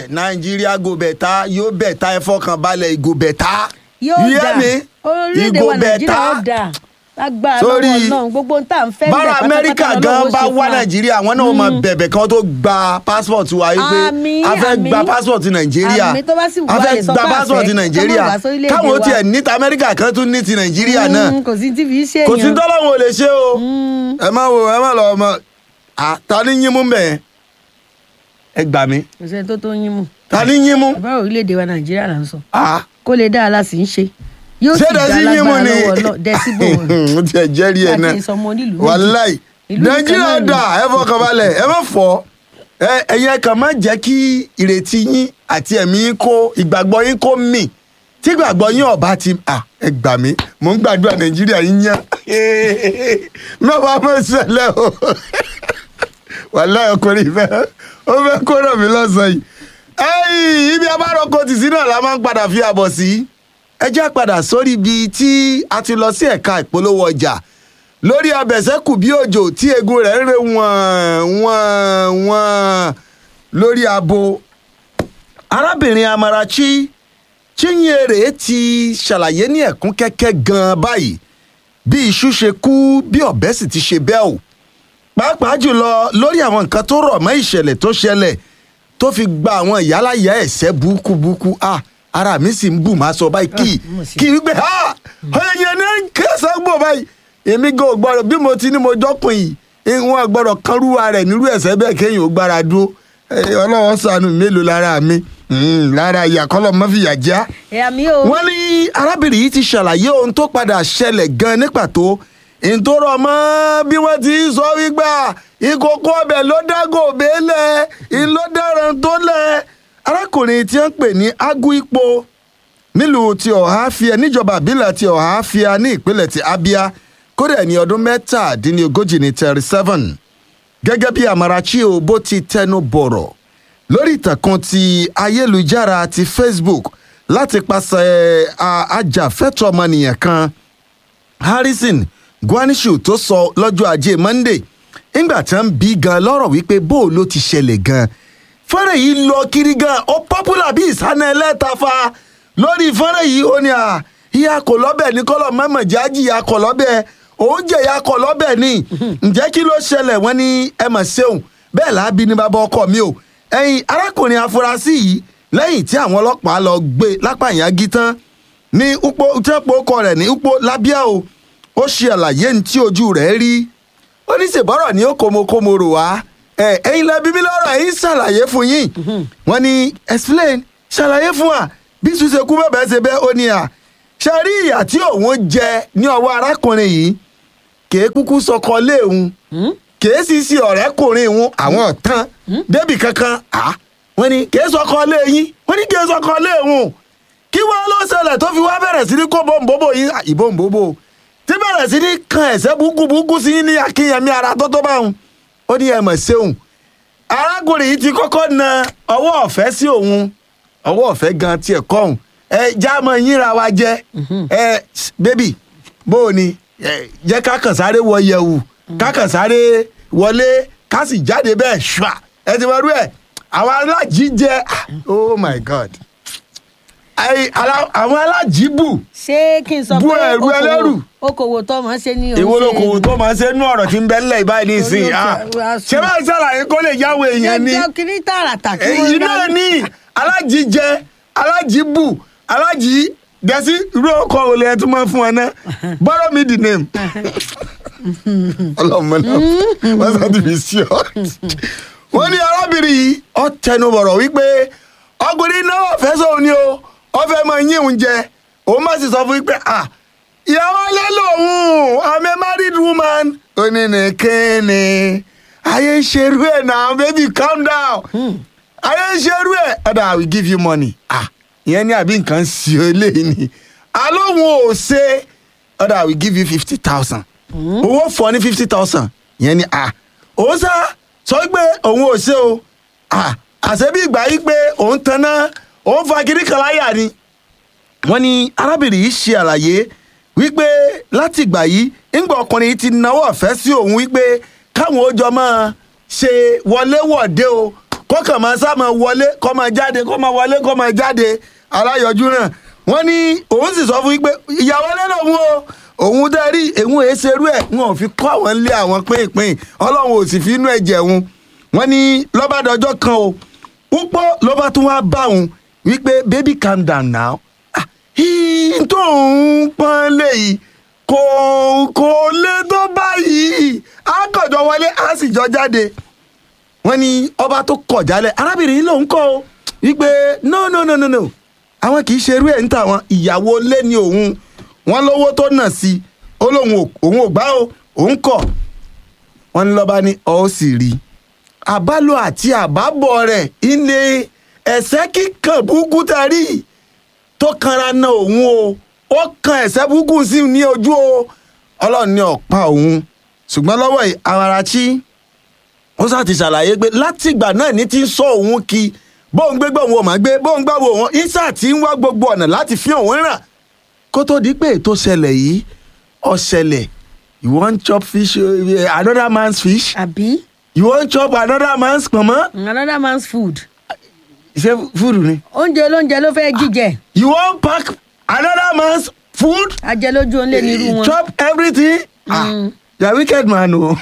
bẹ́ẹ̀ nàìjíríà go bẹ̀ta yóò bẹ̀ta ẹ fọkàn balẹ̀ ìgò bẹ̀ta yóò You hear dà me? orílẹ̀-èdè Ìgò wa nàìjíríà bẹ̀ta. ó dà lágbára Sórí- lọ́wọ́ náà gbogbo ń tà ń fẹ́ bára bẹ̀ amẹ́ríkà pátápátá gan lọ́wọ́ bá ṣe fún wá wa. nàìjíríà àwọn náà máa bẹ̀bẹ̀ kan tó gba passport wa yìí pé Àmín, a fẹ́ àmín. gba passport nàìjíríà Àmín, tó bá sì wù a wá fẹ́ lè sọ gba pé a passport fẹ́, nàìjíríà kọ́mọ̀ wá sórílẹ̀-èdè káwọn wa. tiẹ̀ ní ti amẹ́ríkà kan tún ní ti nàìjíríà náà Mm, kò sí tí fi ṣe kò sí èèyàn tọ́lọ́wọ́n ò lè ṣe o ẹ má wo ẹ má lọ ọmọ à, ta ni yín mú bẹ́ẹ̀ ẹ gbà mí kò sẹ́ni tó tó yín mú ta ni yín mú bàbá orílẹ̀-èdè wa nàìjíríà là ń sọ à, kó lè dá a la sì ń ṣe yóò sì ṣé dá dẹ́sí yín mú lágbára ni lọ́wọ́ náà dẹ́síbò wọn. ó ti ẹ̀ jẹ́rìí ẹ̀ náà láti ìsọmọ onílùú méjì. wàláì Ìlú nìkan nàìjíríà náà ni. dà ẹ fọkàn balẹ̀ ẹ má fọ́ ẹ ẹ̀yin kan má jẹ́ kí ìrètí yín àti ẹ̀mí yín kó ìgbàgbọ́ yín kó mì tí ìgbàgbọ́ yín ọ̀bá ti à ẹ gbà mí mò ń gbàdúrà nàìjíríà yín yán mẹ́wàá mọ̀ ṣẹlẹ̀ o wàláì ọkùnrin fẹ́ ó fẹ́ kó ràn mí lọ́sàn-án yìí ẹ̀yìn ibi abáròkọ tì sí náà la máa ń padà fi àbọ̀ sí ẹ já padà sórí ibi tí a ti lọ sí ẹ̀ka ìpolówó ọjà lórí abẹ̀sẹ́kù bí òjò tí egun rẹ̀ ń re wọ̀n wọ̀n wọ̀n lórí abo arábìnrin amarachi chinyere ti ṣàlàyé ní ẹ̀kún kẹ́kẹ́ gan-an báyìí bí iṣu ṣe kú bí ọ̀bẹ sì ti ṣe bẹ́ẹ̀ o pàápàá jùlọ lórí àwọn nǹkan tó rọ̀ mọ́ ìṣẹ̀lẹ̀ tó ṣẹlẹ̀ tó fi gba àwọn ìyálàyà ẹ̀sẹ̀ búkúbúkú ah ara mi sì ń bù máa sọ báyìí kì í Ah, mo sì- kì í gbé ha ẹ̀yìn ní kẹsàn-án gbò báyìí èmi gan ò gbọ́dọ̀ bí mo ti ní mo jọ́kùn yìí ìwọ̀n gbọ́dọ̀ kánrúwa rẹ̀ nírú ẹ̀sẹ̀ bẹ́ẹ̀ kéèyàn ó gbára dúró Eh, ọlọ́wọ́ sànù mélòó lára mi Mm, lára ìyàkọ́lọ́ mọ́fìyà já ẹ̀yà mi ò wọ́n ní arábìnrin yìí ti ṣàlàyé ohun tó padà ṣẹlẹ̀ gan ní pàtó ìtòrọ̀ mọ́ bí wọ́n ti sọ wípé ìkòkò ọbẹ̀ ló dágò bẹ́ẹ̀lẹ̀ ìlódàrán tó lẹ̀ arákùnrin tí wọ́n ń pè ní agu ipò nílùú ti ọ̀háfíà níjọba àbílẹ̀ ti ọ̀háfíà ní ìpínlẹ̀ ti abia kódà ní ọdún mẹ́tàdínlógójì ní thirty seven gẹ́gẹ́ bí amarachi o bó ti tẹnu bọ̀rọ̀ lórí ìtàkùn ti ayélujára ti facebook láti pàṣẹ a- ajàfẹ́tọ̀ọ́ ọmọnìyàn kan harrison guanishu tó sọ lọ́jọ́ ajé monday ńgbà tí wọ́n bí gan lọ́rọ̀ wípé bó o ló ti ṣẹlẹ̀ gan fọ́nrán yìí lọ kiri gan ó popular bí ìsáná ẹlẹ́tafa lórí fọ́nrán yìí ó ní à ìyá kò lọ́bẹ̀ ní kọ́lọ̀ mọ́mọ́ jájì ìyá kò lọ́bẹ̀ òun jẹ́ ìyá kò lọ́bẹ̀ ní ǹjẹ́ kí ló ṣẹlẹ̀ wọ́n ní ẹ mọ̀ ṣeun bẹ́ẹ̀ láàbí ní bàbá ọkọ mi o ẹ̀yin arákùnrin afurasí yìí lẹ́yìn tí àwọn ọlọ́pàá lọ gbé lápá ìyági tán ní upo tí wọ́n po ọkọ rẹ̀ ní upo lábíà o ó ṣe àlàyé ní tí ojú rẹ̀ rí ó ní ṣèbọ́rọ̀ ní ó kòmokòmo rò wá ẹ ẹ̀yin lẹbi mi lọ́rọ̀ ẹ̀yin ṣàlàyé fún yín wọ́n ní explain ṣàlàyé fún wa bí ṣùṣe kú bẹ́ẹ̀ ṣe bẹ́ẹ̀ ó ní à ṣe rí ìyà tí òun jẹ ní ọwọ́ arákùnrin yìí kèé kúkú sọkọ léèhun kèé sì sí ọ̀rẹ́kùnrin ìhun àwọn ọ̀tán débì kankan à wọ́n ní kèé sọkọ léyìn wọ́n ní kèé sọkọ léhun kí wọ́n ló ṣẹlẹ̀ tó fi wá bẹ̀rẹ̀ sí ní kó bòǹbòbò yín à, ìbòǹbòbò tí bẹ̀rẹ̀ sí ní kan ẹ̀sẹ̀ búkúbúkú sí yín ní akínyẹmí ara tó tó bá wọn ó ní ẹ̀mọ̀ ṣeun arákùnrin yìí ti kọ́kọ́ na ọwọ́ ọ̀fẹ́ sí òun ọwọ́ ọ̀fẹ́ gan tiẹ̀ kọ́hún ẹ jáàmọ̀ yínra wa jẹ́ ẹ bébì bó o ní ẹ, jẹ́ ká kàn sáré wọ yẹ̀wù ká kàn sáré wọlé ká sì jáde bẹ́ẹ̀ ṣùà ẹ ti wọ́n rú ẹ̀ àwọn alájí jẹ́ ah, oh my god Ai, ala- àwọn alájí bù ṣé kí n sọ Bú pé ẹrù ẹlẹ́rù. okòwò tó máa ń ṣe ní èwo ló kò tó máa ṣe nú ọ̀rọ̀ tí ń bẹ ńlẹ̀ báyìí nísìnyí Torí ó ah. ti- wá sùn. ṣé bá ń ṣàlàyé kó lè yáwó èèyàn ni ẹjọ́ kiri tààràtà kí èyí náà ní alájíjẹ alájíbù alájí gẹ̀ẹ́sì irú ọkọ̀ olè ẹ̀ tún máa fún ẹ náà borrow me the name ọlọ́mọ náà wọ́n sọ ti fi sí ọ. wọ́n ní arábìnrin yìí ọ tẹnu bọ̀rọ̀ wípé ọkùnrin náà fẹ́ sóun ni o ọ fẹ́ máa yín òun jẹ òun má sì sọ fún wípé ah ìyàwó alẹ́ lòun i'm a married woman. ó ní ní kíni ayé ń ṣerú ẹ̀ náà baby calm down ayé ń ṣerú ẹ̀ ọ̀dà i will give you money ah ìyẹn ní àbí nǹkan sí ọ eléyìí ni alóhùn ò ṣe ọ̀dà i will give you fifty thousand owó fọ ní fifty thousand ìyẹn ni ah òun sá sọ pé òun ò ṣe o ah àṣẹ bí ìgbà yìí pé òun tanná òun fa kiri kan láyà ni wọ́n ní arábìnrin yìí ṣe àlàyé wípé láti ìgbà yìí ńgbà ọkùnrin yìí ti náwó ọ̀fẹ́ sí òun wípé káwọn ó jọ máa ṣe wọléwọ̀de o kọ́kàn máa sá máa wọlé kọ́ máa jáde kọ́ máa wọlé kọ́ máa jáde aláyọjú náà wọ́n ní òun sì sọ fún yín pé ìyàwó lẹ́nu òun o òun dẹ́ rí òun èé ṣerú ẹ̀ wọn ò fi kọ́ àwọn lé àwọn pínpín ọlọ́run ò sì fi inú ẹ̀ jẹun wọ́n ní lọ́bàdànjọ́ kan o púpọ̀ ló bá tún wá bá òun wípé baby calm down now Ah, hí tó ń pọ́n léyìí kò kò lè tó báyìí á kọjọ wọlé á sì jọ jáde wọ́n ní ọba tó kọ̀ jálẹ̀ arábìnrin yìí lòun kọ́ o wípé no no no no no àwọn kì í ṣerú ẹ̀ ń tà wọn ìyàwó lé ní òun wọn lówó tó nà sí i ó lóun ò òun ò gbá o òun kọ̀ wọ́n ní lọ́ba ní ọ́ sì rí i àbálò àti àbábọ̀ rẹ̀ ilé ẹ̀sẹ̀ kíkan búkú tarí tó kanra na òun o ó kan ẹ̀sẹ̀ búkú sí i ní ojú o ọlọ́run ní ọ̀pá òun ṣùgbọ́n lọ́wọ́ yìí Awarachi ó sá ti ṣàlàyé pé látìgbà náà ní ti ń sọ òun kí bóun gbégbé òun ò máa gbé bóun gbàgbọ́ òun isa ti ń wá gbogbo ọ̀nà láti fi òun ràn kó tó di pé ètò ṣẹlẹ̀ yìí ó ṣẹlẹ̀ you wan chop fish uh, another man's fish àbí you wan chop another man's pọ̀nmọ́ another man's food ṣé fúdù ni oúnjẹ olóúnjẹ ló fẹ́ jíjẹ you wan pack another man's food ajẹlójú òun lè nírú wọn. chop everything ah you are wicked man o.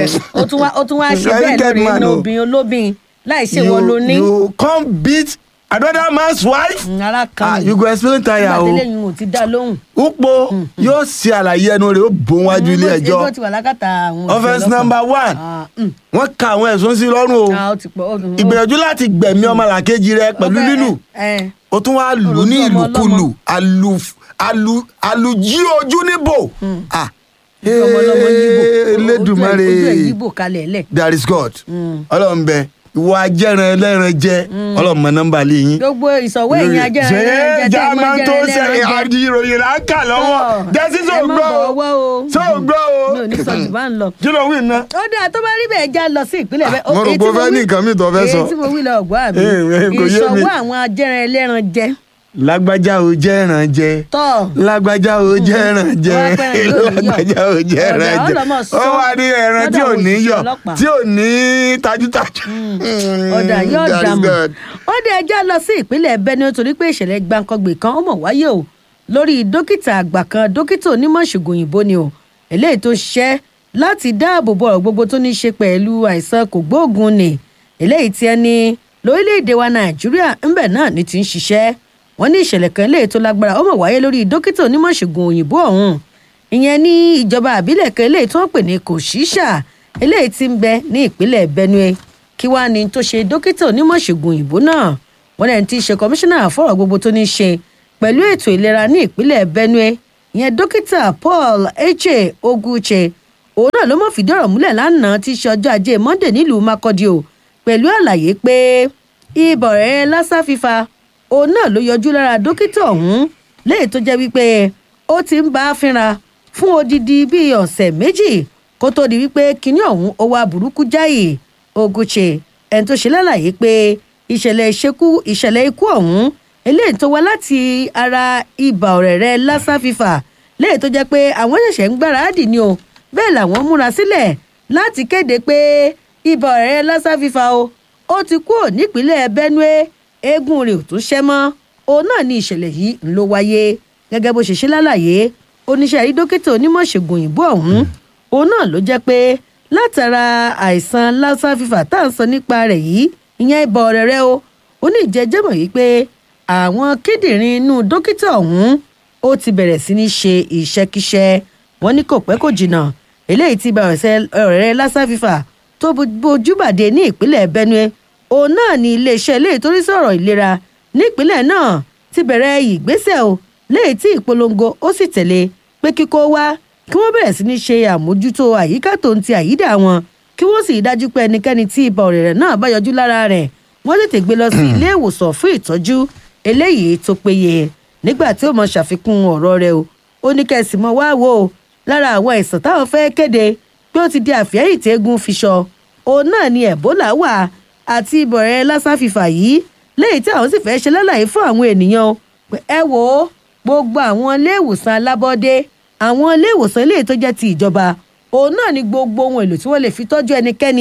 ó tún wá ó tún wá ṣe Very bẹ́ẹ̀ wicked lórí man iná o. obìnrin olóbìn láì ṣe wọn ló ní. you come beat another man's wife. ara ah kan you go explain tire nígbà o. tẹ́lẹ̀ yìí ò ti dá lóhùn. Upo yóò ṣe àlàyé ẹnu rẹ̀ ó bò wájú ilé ẹjọ́ ẹjọ́ ti wà lákàtà àwọn offence òṣèlú number one Ah, mm. wọ́n ka àwọn ẹ̀sùn sí lọ́rùn o Ah, ó ti pọ̀ ó dùn. ìgbìyànjú láti gbẹ̀mí ọmọlàkejì rẹ pẹ̀lú Ó fẹ́- lílù ẹ, ẹ. ó tún wá lù ní Olójú ọmọ ìlùkulù àlù àlù àlùjí ojú níbò ah ọmọ ọlọ́mọ yíbò Elédùmarè ojú ẹ̀ yíbò kalẹ̀ lẹ̀. there is God ọlọ́run bẹ ìwọ ajẹ́ran ẹlẹ́ran jẹ ọlọ́run mọ nọ́mbà lé yín gbogbo ìsọ̀wọ́ ẹ̀yìn ajá ṣe ẹlẹ́ran jẹ tẹ́ ẹ mọ́ jámá tó jẹ́ ṣe ẹlẹ́ran jẹ. àdìròyìn là ń kà lọ́wọ́ jẹ́sí ẹ sọ má gbọ́ bọ̀ o ọwọ́ o. sọ gbọ́ o mi ò ní sọ jù bá ń lọ. kí ló wí ná. ó dáa tó bá rí bẹ́ẹ̀ já lọ sí ìpínlẹ̀ bẹ́ẹ̀. mo rò èyí pé tí ó fẹ́ wí- ní nǹkan míì tó fẹ́ sọ. èyí tí mo wí lọ ọ̀gbọ́n àbí Eh, eh, kò yé mi. ìṣọwọ́ àwọn ajẹ́ran ẹlẹ́ran jẹ. lágbájá o jẹ́ ẹran jẹ tọ́ lágbájá o jẹ́ ẹran jẹ Wọ́n á pẹ́ràn yóò ní yọ̀. lágbájá o jẹ́ Ọ̀dà, ẹran jẹ ọlọ́mọ sọ. ó wà ní ẹran tí ò Lọ́dọ̀ ní àwọn yọ̀ òṣìṣẹ́ ọlọ́pàá. tí ò ní tajútajú. ọ̀dà yóò That is dààmú good. ó dé ẹjọ́ lọ sí ìpínlẹ̀ Benue torí pé ìṣẹ̀lẹ̀ gbàǹkangbè kan ó mọ̀ wáyé o lórí dókítà àgbà kan dókítà onímọ̀ ìṣègùn òyìnbó ni o eléyìí tó ṣiṣẹ́ láti dáàbò bo ọ̀rọ̀ gbogbo tó ní í ṣe pẹ̀lú àìsàn kògbóògùn ni eléyìí tí ẹni lórílẹ̀‐èdè wa Nàìjíríà ńbẹ̀ náà ní ti ń ṣiṣẹ́ wọ́n ní ìṣẹ̀lẹ̀ kan eléyìí tó lágbára ó mọ̀ wáyé lórí dókítà onímọ̀ ìṣègùn òyìnbó ọ̀hún ìyẹn ní ìjọba àbílẹ̀ kan eléyìí tí wọ́n pè ní kòṣíṣà eléyìí tí ń bẹ ní ìpínlẹ̀ Benue kí wàá ní tó ṣe dókítà onímọ̀ ìṣègùn òyìnbó náà wọ́n lẹ́ni tí í ṣe kọmíṣánná fọ́rọ̀ gbogbo tó ní í ṣe pẹ̀lú ètò ìlera ní ìpínlẹ̀ Benue ìyẹn dókítà Paul Eche Oguche òun náà ló mọ̀ fìdí ọ̀rọ̀ múlẹ̀ lánàá tí í ṣe ọjọ́ ajé Monday nílùú Makurdi o pẹ̀lú àlàyé pé ibọ̀ rẹ̀ lásà fífa òun náà ló yọjú lára dókítà ọ̀hún léyìí tó jẹ́ wípé ó ti ń bá a fínra fún odidi bíi ọ̀sẹ̀ méjì kó tó di wípé kinní ọ̀hún ó wá burúkú jáì Oguche ẹni tó ṣe lálàyé pé ìṣẹ̀lẹ̀ ìṣekú ìṣẹ̀lẹ̀ ikú ọ̀hún eléyìí tó wá láti ara ibà ọ̀rẹ̀rẹ̀ lassa fífà léyìí tó jẹ́ pé àwọn ṣẹ̀ṣẹ̀ ń gbáradì ni o bẹ́ẹ̀ làwọn múra sílẹ̀ láti kéde pé ibà ọ̀rẹ̀rẹ̀ lassa fífà o ó ti kúrò nípínlẹ̀ Benue eégún rẹ̀ ò tún ṣẹ́ mọ́ òun náà ni ìṣẹ̀lẹ̀ yìí ń ló wáyé gẹ́gẹ́ bó ṣe ṣe lálàyé oníṣẹ́ rí dókítà onímọ̀ ṣègùn òyìnbó ọ̀hún òun náà ló jẹ́ pé látara àìsàn lassa fífà tá à ń sọ nípa rẹ̀ yìí ìyẹn ibà ọ̀rẹ̀rẹ̀ o ó ní ìjẹ́jẹ́mọ̀ yìí pé àwọn kíndìnrín inú dókítà ọ̀hún ó ti bẹ̀rẹ̀ sí ní ṣe ìṣẹ́kíṣẹ́ wọn ní kò pẹ́ kò jìnnà eléyìí tí ibà ọ̀rẹ̀rẹ̀ lassa fífà tó bójúbàdé ní ìpínlẹ̀ Benue òun náà ní iléeṣẹ́ ilé ìtorí sọ̀rọ̀ ìlera nípínlẹ̀ náà ti bẹ̀rẹ̀ ìgbésẹ̀ o léyìí tí ìpolongo ó sì tẹ̀lé pé kíkó wá kí wọ́n bẹ̀rẹ̀ sí ní ṣe àmójútó àyíká tó ń ti àyídà wọn kí wọ́n sì dájú pé ẹnikẹ́ni tí ibà ọ̀rẹ̀rẹ̀ náà bá yọjú lára rẹ̀ wọ́n tètè gbé lọ sí ilé ìwòsàn fún ìtọ́jú eléyìí tó péye nígbà tí ó mọ ṣàfikún ọ̀rọ̀ rẹ̀ o ó ní kẹ́sì mọ́ wá wò ó lára àwọn àìsàn táwọn fẹ́ kéde pé ó ti di àfẹ́yìn tẹ́gùn fiṣọ òun náà ni Ebola wà àti ibà ọ̀rẹ̀rẹ̀ lassa fífà yìí léyìí tí àwọn sì fẹ́ ṣe lálàyé fún àwọn ènìyàn o pé ẹ wò ó gbogbo àwọn ilé ìwòsàn alábọ́dé àwọn ilé ìwòsàn eléyìí tó jẹ́ ti ìjọba òun náà ni gbogbo ohun èlò tí wọ́n lè fi tọ́jú ẹnikẹ́ni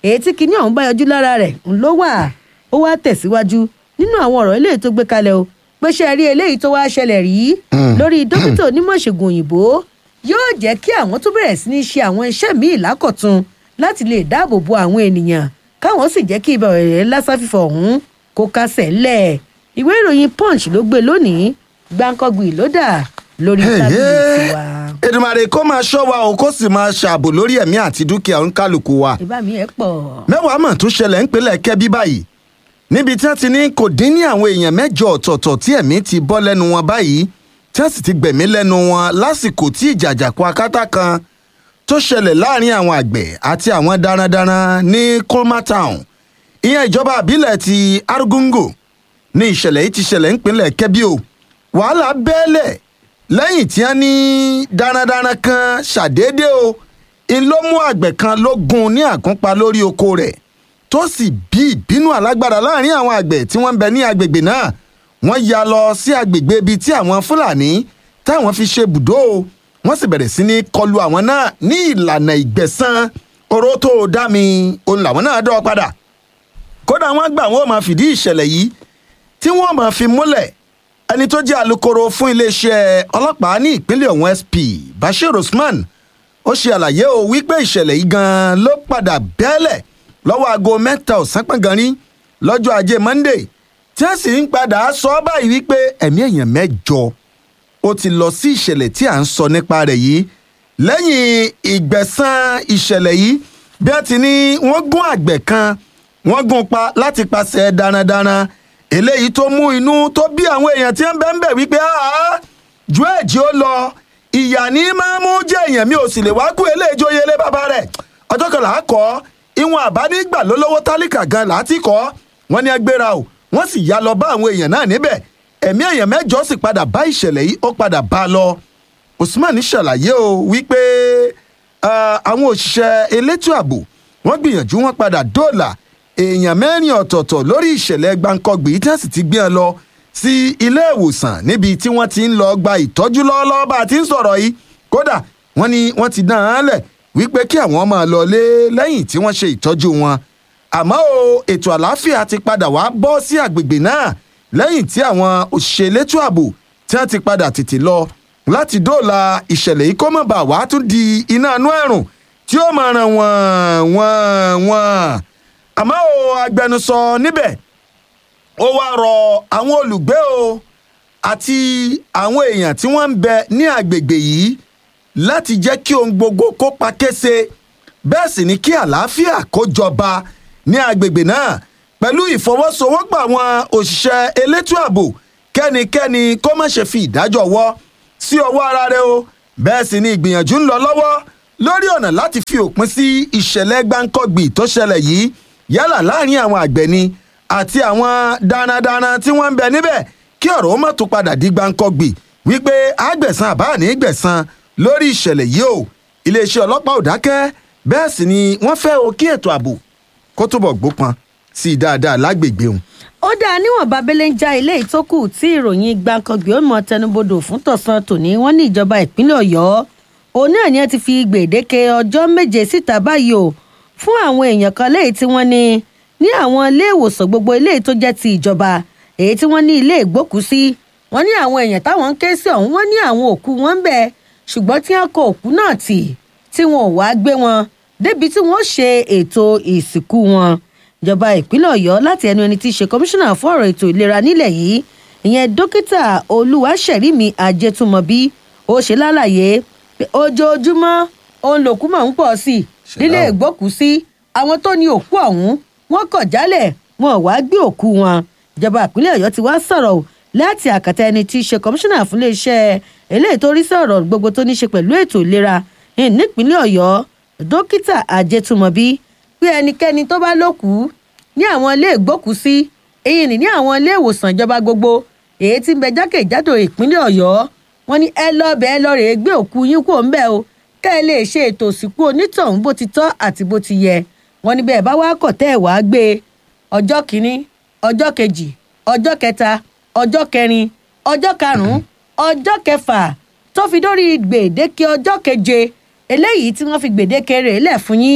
èyí tí kinní ọ̀hún bá yọjú lára rẹ̀ ń ló wà ó wá tẹ̀síwájú nínú àwọn ọ̀rọ̀ eléyìí tó gbé kalẹ̀ o pé ṣe rí eléyìí tó wá ṣẹlẹ̀ rí lórí dókítà onímọ̀ ìṣègùn òyìnbó yóò jẹ́ kí àwọn tó bẹ̀rẹ̀ sí ní ṣe àwọn iṣẹ́ míì lákọ̀tun láti lè dáàbò bo àwọn ènìyàn káwọn sì jẹ́ kí ìbẹ̀rẹ̀ rẹ̀ lásán fífọ̀ ọ̀hún kó kásẹ̀ ńlẹ̀ ìwé ìròyìn punch ló gbé lónìí gbáǹkọ́gbì ló dà lórí tábìlì tiwa. Èdùmàrè kó máa ṣọ́ wa o kó sì máa ṣààbò lórí ẹ̀mí àti dúkìá oníkálukú wa. ìbá mi ẹ̀ pọ̀. mẹ́wàá mọ̀ tún ṣẹlẹ̀ ńpínlẹ̀ kẹ́bí báyìí níbi tí wọ́n ti ní kò dín ní àwọn èèyàn mẹ́jọ ọ̀tọ̀ọ̀tọ̀ tí ẹ̀mí ti bọ́ lẹ́nu wọn báyìí tí wọ́n sì ti gbẹ̀mí lẹ́nu wọn lásìkò tí ìjàjàkú akátá kan tó ṣẹlẹ̀ láàrin àwọn àgbẹ̀ àti àwọn darandaran ní Kolma Town ìyẹn ìjọba àbílẹ̀ ti Argungu ní ìṣẹ̀lẹ̀ yìí ti ṣẹlẹ̀ ńpínlẹ̀ kẹ́bí o wàhálà bẹ́ẹ̀lẹ̀ lẹ́yìn tí wọ́n ní darandaran kan ṣàdédé o ń ló mú àgbẹ̀ kan ló gún ní àkúnpa lórí oko rẹ̀ tó sì bí ìbínú alágbára láàrin àwọn àgbẹ̀ tí wọ́n ń bẹ ní agbègbè náà wọ́n ya lọ sí agbègbè ibi tí àwọn fúlàní táwọn fi ṣe bùdó o wọ́n sì bẹ̀rẹ̀ sí ní kọlu àwọn náà ní ìlànà ìgbẹ̀san oró tó dá mi òun làwọn náà dọ́ padà kódà wọ́n gbà wọ́n máa fìdí ìṣẹ̀lẹ̀ yìí tí wọ́n máa fi múlẹ̀ ẹni tó jẹ́ alukoro fún iléeṣẹ́ ọlọ́pàá ní ìpínlẹ̀ ọ̀hún SP Bashir Usman ó ṣe àlàyé o wípé ìṣẹ̀lẹ̀ yìí gan-an ló padà bẹ́ẹ̀lẹ̀ lọ́wọ́ aago mẹ́ta ọ̀sán pọ̀ngànrín lọ́jọ́ ajé Monday tí wọ́n sì ń padà sọ báyìí wípé ẹ̀mí èèyàn mẹ́jọ ó ti lọ sí ìṣẹ̀lẹ̀ tí à ń sọ nípa rẹ̀ yìí lẹ́yìn ìgbẹ̀san ìṣẹ̀lẹ̀ yìí bí wọ́n ti ní wọ́n gún àgbẹ̀ kan wọ́n gún pa láti pàṣẹ darandaran eléyìí tó mú inú tó bí àwọn èèyàn tí wọ́n bẹ́ ń bẹ̀ wípé ju ẹ̀jẹ̀ ó lọ ìyá ní máa mú jẹ́ èèyàn mi ò sì lè wá kú eléyìí jóye lé bàbá rẹ̀ ọjọ́ kan là á kọ́ ìwọ̀n àbánígbà lólówó tálíkà gan láti kọ́ wọ́n ní ẹgbẹ́ra o wọ́n sì yá lọ bá àwọn èèyàn náà níbẹ̀ ẹ̀mí èèyàn mẹ́jọ sì padà bá ìṣẹ̀lẹ̀ yìí ó padà bá a lọ Usman ṣàlàyé o wípé àwọn òṣìṣẹ́ elétò ààbò wọ́n gbìyànjú wọ́n padà dóòlà èèyàn mẹ́rin ọ̀tọ̀ọ̀tọ̀ lórí ìṣẹ̀lẹ̀ gbàǹkọ̀gbì tí wọ́n sì ti gbé ẹ lọ sí ilé ìwòsàn níbi tí wọ́n ti ń lọ gba ìtọ́jú lọ́wọ́lọ́wọ́ bá a ti ń sọ̀rọ̀ yìí kódà wọ́n ní wọ́n ti dán án lẹ̀ wípé kí àwọn máa lọ lé lẹ́yìn tí wọ́n ṣe ìtọ́jú wọn àmọ́ o ètò àlàáfíà ti padà wá bọ́ sí àgbègbè náà lẹ́yìn tí àwọn òṣìṣẹ́ elétò ààbò tí wọ́n ti padà tètè lọ láti dóòlà ìṣẹ̀lẹ̀ yìí kó má bàa wá tún di iná inú ẹ̀rùn tí ó máa ràn wọ́n wọ́n wọ́n àmọ́ o agbẹnusọ níbẹ̀ ó wá rọ àwọn olùgbé o àti àwọn èèyàn tí wọ́n ń bẹ ní àgbègbè yìí láti jẹ́ kí ohun gbogbo kó pa kése bẹ́ẹ̀ sì ni kí àlàáfíà kó jọba ní àgbègbè náà pẹ̀lú ìfọwọ́sowọ́pọ̀ àwọn òṣìṣẹ́ elétò ààbò kẹ́nikẹ́ni kó má ṣe fi ìdájọ́ wọ́ sí ọwọ́ ara rẹ̀ o bẹ́ẹ̀ sì ni ìgbìyànjú ń lọ lọ́wọ́ lórí ọ̀nà láti fi òpin sí ìṣẹ̀lẹ̀ gbáǹkọ́gbì tó ṣẹlẹ̀ yìí yálà láàrin àwọn àgbẹ̀ ni àti àwọn darandaran tí wọ́n ń bẹ níbẹ̀ kí ọ̀rọ̀ ó má tún padà di gbáǹkọ́gbì wípé àgbẹ̀san àbá ní gbẹ̀san lórí ìṣẹ̀lẹ̀ yìí o iléeṣẹ́ ọlọ́pàá ò dákẹ́ bẹ́ẹ̀ sì ni wọ́n fẹ́ o kí ètò ààbò kó túbọ̀ gbópọn sí i dáadáa lágbègbè òun. ó dáa níwọ̀n babẹ́lẹ́ ń já ilé ìtókù tí ìròyìn gbàǹkangbè ó mọ tẹnubodò fún tọ̀sán tòní wọ́n ní ìjọba ìpínlẹ̀ ọ̀yọ́ òun náà ni wọ́n ti fi gbèdéke ọjọ́ méje síta báyìí o fún àwọn èèyàn kan léyìí tí wọ́n ní ní àwọn ilé ìwòsàn gbogbo ilé tó jẹ́ ti ìjọba èyí tí wọ́n ní ilé ìgbókùsí wọ́n ní àwọn èèyàn táwọn ń ké sí ọ̀hún wọ́n ní àwọn òkú wọn ń bẹ ṣùgbọ́n tí wọ́n kọ òkú náà tì tí wọn ò wá gbé wọn débi tí wọ́n ṣe ètò ìsìnkú wọn ìjọba ìpínlẹ̀ ọ̀yọ́ láti ẹnu ẹni tí í ṣe kọmíṣánná fún ọ̀rọ̀ ètò ìlera nílẹ̀ yìí ìyẹn dókítà olúwaṣẹ̀rími ajẹ́túmọ̀bí ó ṣe lálàyé pé ojoojúmọ́ òun lòkú máa ń pọ̀ sí i nílé ìgbókùsí àwọn tó ní òkú ọ̀hún wọ́n kọ̀ jálẹ̀ wọn ò wá gbé òkú wọn ìjọba ìpínlẹ̀ ọ̀yọ́ ti wá sọ̀rọ̀ láti àkàtà ẹni tí í ṣe kọmíṣánná fún iléeṣẹ́ eléyìí tó rí sọ̀rọ̀ gbogbo tó ní ṣe pẹ̀lú ètò ìlera nípínlẹ̀ ọ̀yọ́ dókítà ajẹ́túmọ̀bí pé ẹnikẹ́ni tó bá lókùú ní àwọn ilé ìgbókùsí èyí ni ní àwọn ilé ìwòsàn ìjọba gbogbo èyí tí ń bẹ jákèjádò ìpínlẹ̀ ọ̀yọ́ wọn ní ẹ lọ bẹ ẹ lọ rèé gbé òkú yín kúrò ń bẹ o kẹ́ ẹ lè ṣe ètò òsìnkú onítọ̀hún bó ti tọ́ àti bó ti yẹ wọn ní bẹ́ẹ̀ bá wá kọ̀ tẹ́ ẹ̀ wá gbé ọjọ́ kìíní ọjọ́ kejì ọjọ́ kẹta ọjọ́ kẹrin ọjọ́ karùn-ún ọjọ́ kẹfà tó fi dórí gbèdéke ọjọ́ keje eléyìí tí wọ́n fi gbèdéke rẹ̀ lẹ̀ fún yín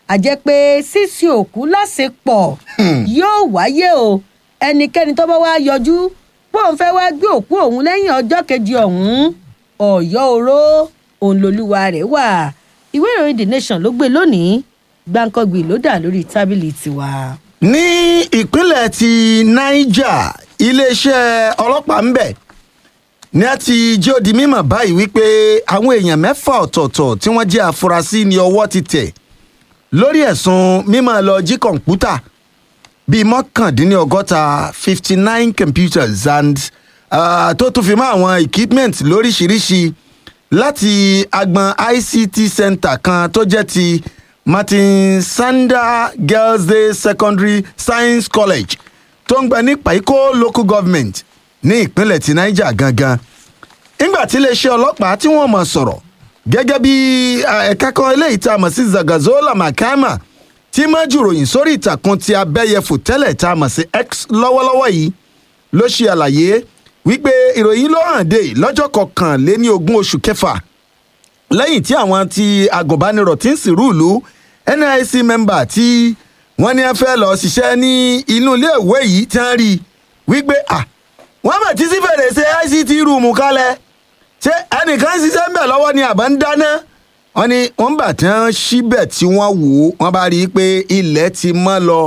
àjẹ́ pé sísìn òkú lásìpọ̀ yóò wáyé o ẹnikẹ́ni tó bá wá yọjú bóun fẹ́ wá gbé òkú òun lẹ́yìn ọjọ́ kejì ọ̀hún ọ̀yọ́ oró òun lolúwa rẹ̀ wà ìwé ìròyìn the nation ló gbé lónìí gbàǹkangbì ló dà lórí tábìlì tiwa. ní ìpínlẹ̀ ti niger iléeṣẹ́ ọlọ́pàá ń bẹ̀ ní a ti jẹ́ ó di mímọ̀ báyìí wípé àwọn èèyàn mẹ́fà ọ̀tọ̀ọ̀tọ̀ tí wọ́n jẹ́ àfúrásì ní ọwọ́ ti tẹ̀ lórí ẹ̀sùn mímọ́ lọ jí kọ̀ǹpútà bíi mọ́kàndínlọ́gọ́ta fifty nine computers and uh, tó tún fi mọ́ àwọn equipment lóríṣiríṣi láti agbọn ict center kan tó jẹ́ ti martin sander girls day secondary science college tó ń gbẹ ní paiko local government ní ìpínlẹ̀ ti niger gangan nígbà tí iléeṣẹ́ ọlọ́pàá tí wọ́n mọ̀ sọ̀rọ̀ gẹ́gẹ́ bí ẹ̀ka kan eléyìí tá a mọ̀ sí zagazola makama tí mọ́jú ròyìn sórí ìtàkùn ti abẹ́yẹfò tẹ́lẹ̀ tá a mọ̀ sí x lọ́wọ́lọ́wọ́ yìí ló ṣe àlàyé wípé ìròyìn ló hàn dé lọ́jọ́ kọkànléní ogún oṣù kẹfà lẹ́yìn tí àwọn ti agùnbánirọ̀ tí ń sìnrú ìlú nic member tí wọ́n ní ẹ fẹ́ lọ ṣiṣẹ́ ní inú iléèwé yìí tí wọ́n rí i wípé à wọ́n mọ̀ tí sí fèrèsé ict rúùmù kalẹ̀ ṣé ẹnìkan ṣiṣẹ́ ń bẹ̀ lọ́wọ́ ni àbá ń dáná wọ́n ní wọ́n bà tí wọ́n síbẹ̀ tí wọ́n wò ó wọ́n bá rí i pé ilẹ̀ ti mọ́ lọ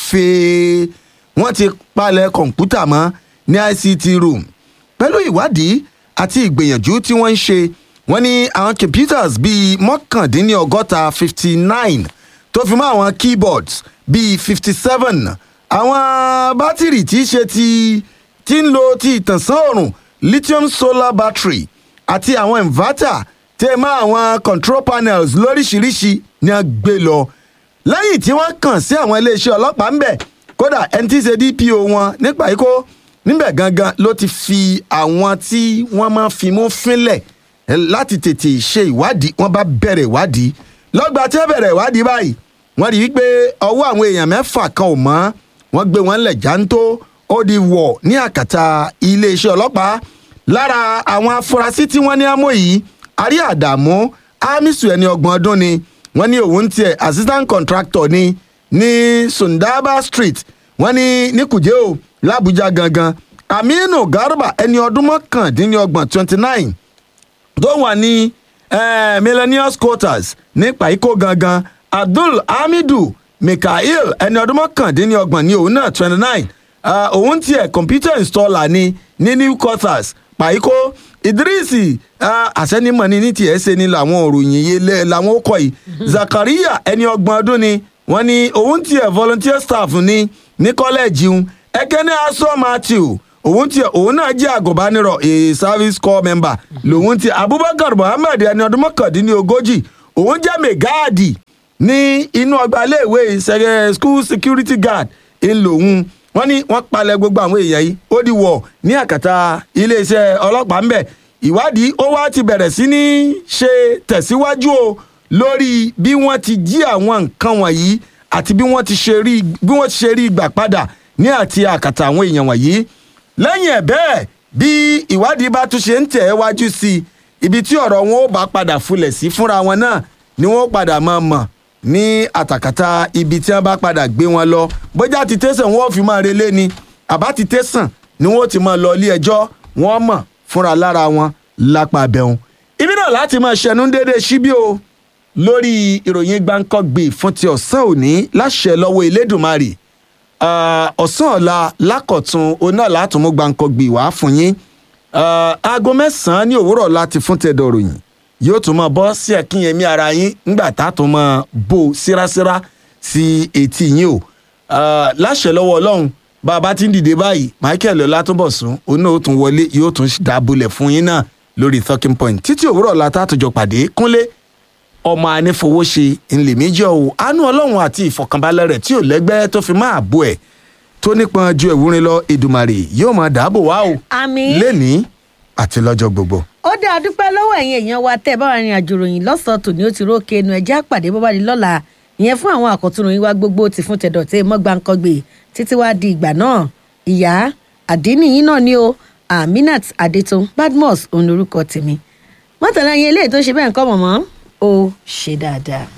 fèé wọ́n ti palẹ̀ kọ̀ǹpútà mọ́ ní ict room pẹ̀lú ìwádìí àti ìgbìyànjú tí wọ́n ń ṣe wọ́n ní àwọn computers bíi mọ́kàndínlọ́gọ́ta fifty nine tó fi mọ́ àwọn keyboards bíi fifty seven àwọn bátìrì tí í ṣe ti tí ń lo ti ìtànsán òòrùn lithium solar battery àti àwọn inverter tẹ́ mọ́ àwọn control panels lóríṣiríṣi ni a gbé lọ lẹ́yìn tí wọ́n kàn sí àwọn iléeṣẹ́ ọlọ́pàá ńbẹ̀ kódà ẹni tí í ṣe dpo wọn nípa ikó níbẹ̀ gangan ló ti fi àwọn tí wọ́n máa fi mú fínlẹ̀ láti tètè ṣe ìwádìí wọ́n bá bẹ̀rẹ̀ ìwádìí lọ́gbà tí wọ́n bẹ̀rẹ̀ ìwádìí báyìí wọ́n rí i pé ọwọ́ àwọn èèyàn mẹ́fà kan ò mọ́ wọ́n gbé wọn lẹ̀ jáńtó ó di wọ̀ ní àkàtà iléeṣẹ́ ọlọ́pàá lára àwọn afurasí tí wọ́n ní àmọ́ yìí àrí àdàmú amisu ẹni ọgbọ̀n ọdún ni wọ́n ní òun tiẹ̀ assistant contractor ni ní sundaba street wọ́n ní ní kùjẹ́ o làbújá gangan aminu garba ẹni ọdún mọ́kàndínlọ́gbọ̀n twenty nine tó wà ní eh, millennials quarters ní paiko gangan abdul hamidu mikael ẹni ọdún mọ́kàndínlọ́gbọ̀n ní òun náà twenty nine òun tiẹ̀ computer installer ni ní new quarters paiko idrisi àsẹnimọ̀ ni ní tiẹ̀ ṣe ni làwọn òròyìn yìí làwọn ó kọ́ yìí zakaria ẹni ọgbọ̀n ọdún ni wọ́n ní òun tiẹ̀ volunteer staff ni ní kọ́lẹ́ẹ̀jì ń ẹkẹ́ni aṣọ matthew òun tiẹ̀ òun náà jẹ́ àgùnbánirọ̀ a service corps member lòun tiẹ̀ abubakar muhammed ẹni ọdún mọ́kàndínlógójì òun jẹ́ mẹ́gáàdì ní inú ọgbà iléèwé ìṣẹ̀rẹ̀ school security guard ń lòun wọ́n ní wọ́n palẹ̀ gbogbo àwọn èèyàn yìí ó di wọ̀ ní àkàtà iléeṣẹ́ ọlọ́pàá ńbẹ̀ ìwádìí ó wá ti bẹ̀rẹ̀ sí ní ṣe tẹ̀síwájú o lórí bí wọ́n ti jí àwọn nǹkan wọ̀nyí àti bí wọ́n ti ṣe rí bí wọ́n ti ṣe rí gbà padà ní àti àkàtà àwọn èèyàn wọ̀nyí lẹ́yìn ẹ̀ bẹ́ẹ̀ bí ìwádìí bá tún ṣe ń tẹ̀ ẹ́ wájú sí i ibi tí ọ̀rọ̀ wọn ó bá padà fulẹ̀ sí fúnra wọn náà ni wọ́n padà máa mọ̀ ní àtàkàtà ibi tí wọ́n bá padà gbé wọn lọ bójá ti tẹ̀sán wọn ò fi máa relé ni àbá ti tẹ̀sán ni wọ́n ti máa lọ ilé ẹjọ́ wọ́n mọ̀ fúnra lára wọn lápá abẹ́hùn ibi náà láti máa ṣẹnu déédéé síbí o lórí ìròyìn gbáǹkọ́gbè fún ti ọ̀sán òní láṣẹ lọ́wọ́ elédùnmarè ọ̀sán ọ̀la lákọ̀tún oná látùmú gbàǹkọ̀gbì wá fún yín aago mẹ́sàn-án ní òwúrọ̀ láti fún tẹ̀dọ̀ ròyìn yóò tún máa bọ́ sí ẹ̀kínyẹmí ara yín ńgbà tá a tún máa bò sírásírá sí etí yín o láṣẹ lọ́wọ́ ọlọ́run bá a bá ti ń dìde báyìí michael ọlátúbọ̀sún oná ó tún wọlé yóò tún dábòlẹ̀ fún yín náà lórí talking point títí òwúrọ̀ la tá a tún jọ pàdé kúnlé ọmọ anífowóṣe ńlẹ̀mẹ́jọ o àánú ọlọ́run àti ìfọ̀kànbalẹ̀ rẹ̀ tí ò lẹ́gbẹ́ tó fi máa bò ẹ̀ tó nípọn ju ìwúrin lọ èdùmàrè yóò máa dáàbò wá o àmín lẹ́ni àti lọ́jọ́ gbogbo. ó dá a dúpẹ́ lọ́wọ́ ẹ̀yin èèyàn wa tẹ́ ẹ bá wà rìn àjò ròyìn lọ́sàn-án tòní ó ti rókè ẹnu ẹ̀jẹ̀ àpàdé bó bá di lọ́la ìyẹn fún àwọn àkọ́tún ròyìn wa gbogbo ti fún tẹ̀dọ̀ tẹ́ mọ́gbàǹkọ́gbè títí wá di ìgbà náà ìyá àdínníyìn náà ni o aminat adetun badmus òun lorúkọ tèmi mọ́tàlá yẹn eléyìí tó ṣe bẹ́ẹ̀ ń kọ́ mọ̀mọ́ ó ṣe dáadáa.